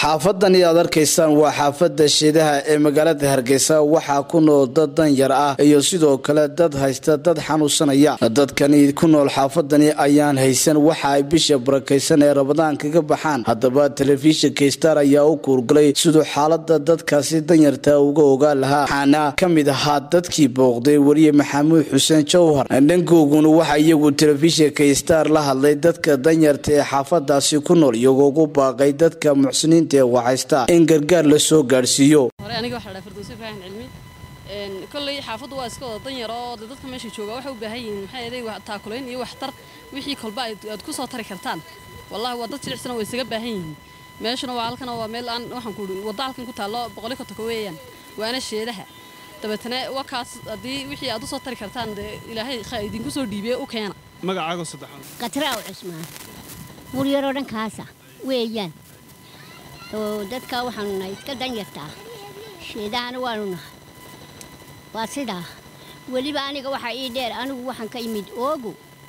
xaafadani aad arkaysaan waa xaafada shiidaha ee magaalada hargeysa waxaa ku nool dad danyar ah iyo sidoo kale dad haysta dad xanuunsanaya dadkani ku nool xaafadani ayaan haysan waxa ay bisha barakaysan ee rabadaan kaga baxaan haddaba telefishinka star ayaa u kuurgalay siduu xaalada dadkaasi danyarta uga ogaan lahaa waxaana ka mid ahaa dadkii booqday weriye maxamuud xuseen jawhar dhankooguna waxa iyagu telefishinka star la hadlay dadka danyarta ee xaafadaasi ku nool iyagoo ugu baaqay dadka muxsiniinta ee waxaysta in gargaar la soo gaadhsiiyo hore aniga waxaa dhahay firdowsi ibrahim cilmi kolley xaafaddu waa iska wada danyar oo de dadka meesha jooga waxay u baahan yihiin maxaa yeelay taakulayn iyo waxtar wixii kolba aad ku soo tari kartaan wallahi waa dad jilicsana way isaga baahan yihiin meeshuna waa halkana waa meel aan waxaan ku wadda halkan ku taallo boqoli kontonka weeyaan waana sheedaha dabeetana waa kaas haddii wixii aad u soo tari kartaan dee ilaahay idinku soo dhiibee u keena magacaago saddexaad qatraaw cusmaan buryaroo dhan kaasa weeyaan oo dadka waxaanu nahay iska danyartaa sheedahana waanu nahay waa sidaa weliba aniga waxaa ii dheer anigu waxaan ka imid oogu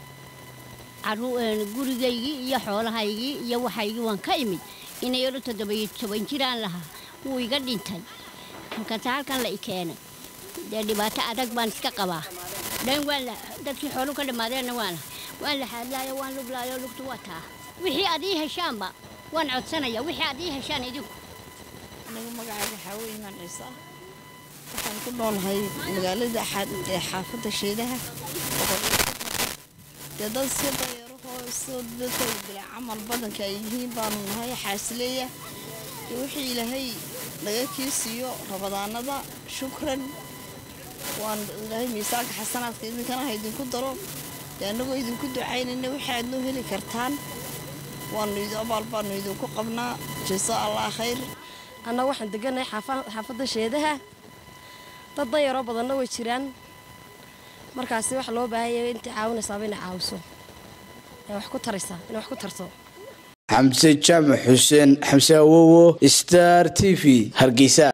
gurigaygii iyo xoolahaygii iyo waxaygii waan ka imid inayaro toddobiyo toban jiraan lahaa wuu iga dhintay halkaase halkan la i keenay dee dhibaato adag baan iska qabaa dhan waan dadkii xoolu ka dhammaadeenna waana waan la xaadlaayo waan luglaayo lugtu waa taa wixii aad ii heshaanba waan codsanaya wixii aad ii heshaan idinku anigu magacayga waxaa wey imaan ciisa waxaan ku noolnahay magaalada xaafadda sheedaha dee dad iska dayarahoo isoo dadka bila camal badanka ay yihiin baanu nahay xaasileeya dee wixii ilaahay naga kii siiyo rabadaanada shukran waan ilaahay miisaanka xasanaadka idinkana ha idinku daro dee annagoo idinku ducaynayna wixii aad noo heli kartaan waanu abaal baanu idinku qabnaa jasa allah khayr annaga waxaan degannahay xaafadda sheedaha dad danyaroo badanna way jiraan markaasi waxa loo baahanya intii caawinaysaaba inay caawiso ee wax ku taraysaa inay wax ku tarto xamse jaamac xuseen xamse awowo star t v hargeysa